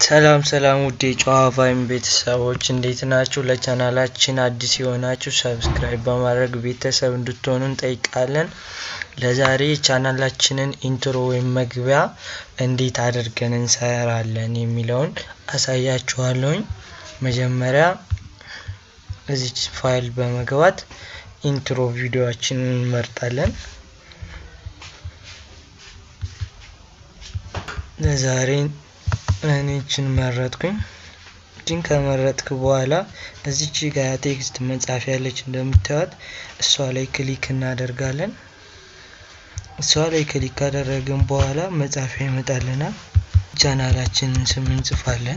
ሰላም ሰላም ውድ የጨዋ ቫይም ቤተሰቦች እንዴት ናችሁ? ለቻናላችን አዲስ የሆናችሁ ሰብስክራይብ በማድረግ ቤተሰብ እንድትሆኑ እንጠይቃለን። ለዛሬ ቻናላችንን ኢንትሮ ወይም መግቢያ እንዴት አድርገን እንሰራለን የሚለውን አሳያችኋለሁኝ። መጀመሪያ እዚች ፋይል በመግባት ኢንትሮ ቪዲዮችንን እንመርጣለን። ለዛሬ እኔችን መረጥኩኝ። እችን ከመረጥክ በኋላ እዚች ጋር ቴክስት መጻፍ ያለች እንደምታዩት እሷ ላይ ክሊክ እናደርጋለን። እሷ ላይ ክሊክ ካደረግን በኋላ መጻፊያ ይመጣልናል። ቻናላችንን ስም እንጽፋለን።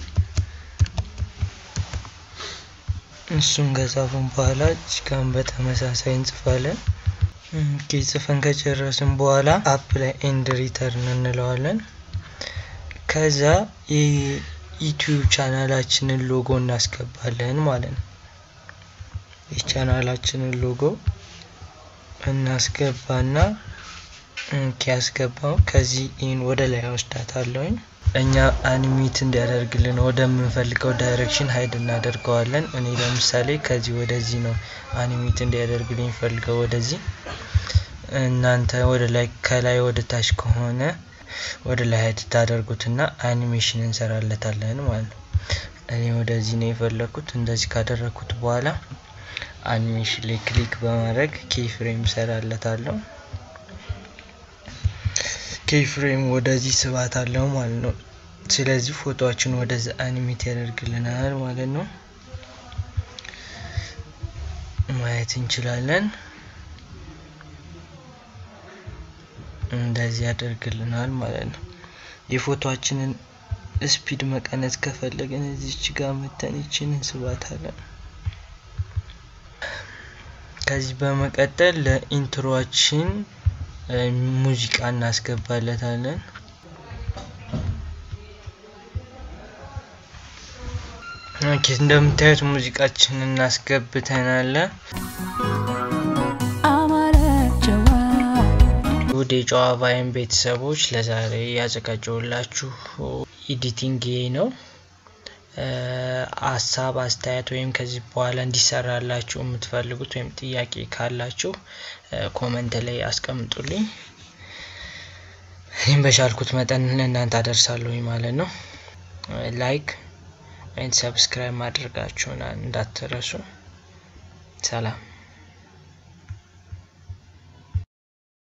እሱን ከጻፍን በኋላ እችጋን በተመሳሳይ እንጽፋለን። ጽፈን ከጨረስን በኋላ አፕ ላይ ኤንድ ሪተርን እንለዋለን። ከዛ የዩቲዩብ ቻናላችንን ሎጎ እናስገባለን ማለት ነው። የቻናላችንን ሎጎ እናስገባና ያስገባው ከዚህ ይህን ወደ ላይ ወስዳታለሁኝ። እኛ አኒሜት እንዲያደርግልን ወደምንፈልገው ዳይሬክሽን ሀይድ እናደርገዋለን። እኔ ለምሳሌ ከዚህ ወደዚህ ነው አኒሜት እንዲያደርግልኝ ፈልገው ወደዚህ። እናንተ ወደ ላይ ከላይ ወደ ታች ከሆነ ወደ ላይ ሀይድ ታደርጉትና አኒሜሽን እንሰራለታለን ማለት ነው። እኔ ወደዚህ ነው የፈለኩት። እንደዚህ ካደረግኩት በኋላ አኒሜሽን ላይ ክሊክ በማድረግ ኬፍሬም ሰራለታለሁ። ኬፍሬም ወደዚህ ስባት አለው ማለት ነው። ስለዚህ ፎቶችን ወደዚህ አኒሜት ያደርግልናል ማለት ነው። ማየት እንችላለን። እንደዚህ ያደርግልናል ማለት ነው። የፎቶችንን ስፒድ መቀነስ ከፈለግን እዚች ጋር መተን ይችን እንስባታለን። ከዚህ በመቀጠል ለኢንትሮችን ሙዚቃ እናስገባለታለን። ኦኬ እንደምታዩት ሙዚቃችን እናስገብተናል። ውድ የጨዋ ቫይም ቤተሰቦች ለዛሬ ያዘጋጀውላችሁ ኤዲቲንግ ነው። ሀሳብ አስተያየት ወይም ከዚህ በኋላ እንዲሰራላችሁ የምትፈልጉት ወይም ጥያቄ ካላችሁ ኮመንት ላይ አስቀምጡልኝ። ይህም በቻልኩት መጠን ለእናንተ አደርሳለሁኝ ማለት ነው። ላይክ ወይም ሰብስክራይብ ማድረጋችሁን እንዳትረሱ። ሰላም